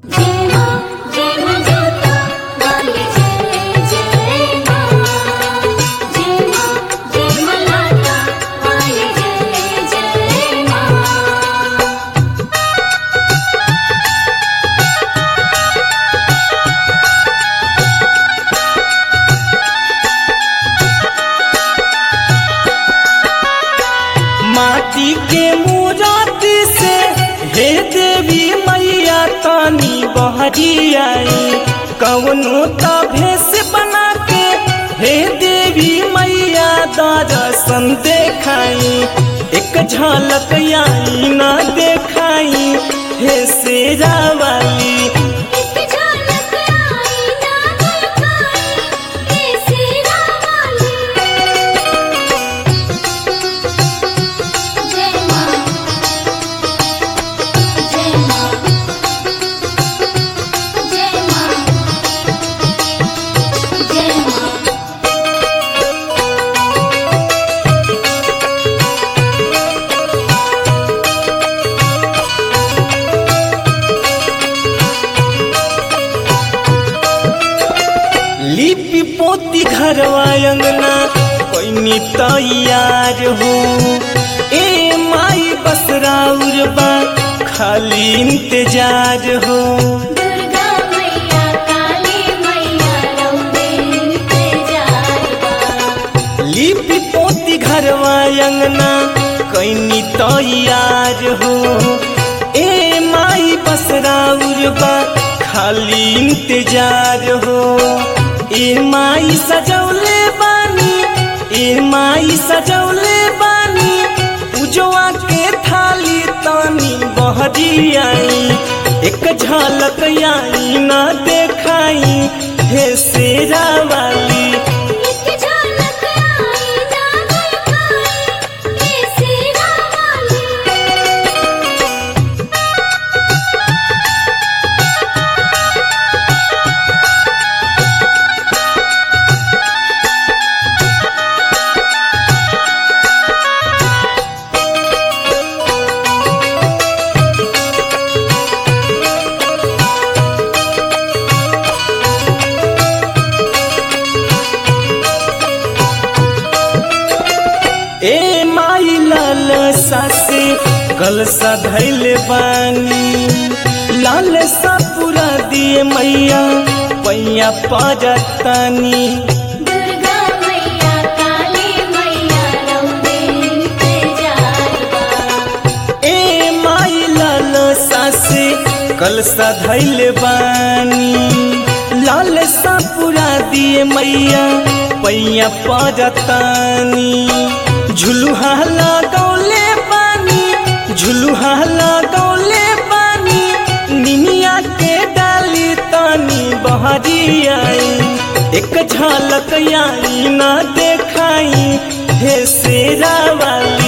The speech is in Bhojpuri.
जय मां जय मां जोता वाली जय जय मां जय मां जय मां लाटा वाली जय जय मां माटी के मूरति से हे देवी मैया तानी बहरी आई कवनो त भेष बना के हे देवी मैया दर्शन देखाई एक झलक आई ना देखाई हे शेरा वाली एक झलक आई ना दिखाई कैसी रावाली जय मां जय मां जय मां जय मां लिपि पोती घरवा अंगना कोई तैयार हो ए माई बसराउर बा खाली इंतजार हो दुर्गा मैया काली मैया रौदे इंतजार बा लिपि पोती घरवा अंगना कोई तैयार हो ए माई बसराउर बा खाली इंतजार हो ए माई सजौले बानी ए माई सजौले बानी पूजवा के थाली तानी बहरी आई एक झलक आई ना देखाई हे शेरा वाली एक झलक आई ना दिखाई कैसी रावाली ए माई लाल सासे कल धैले बानी लाल सा पूरा दिए मैया पैया पाजतानी दुर्गा मैया काली मैया रौदे इंतजार बा ए माई लाल सासे कल धैले बानी लाल सा पूरा दिए मैया पैया पाजतानी झुलुहा लगौले बानी झुलुहा लगौले बानी निमिया के डाली तानी बहरी आई एक झलक आई ना देखाई हे शेरा वाली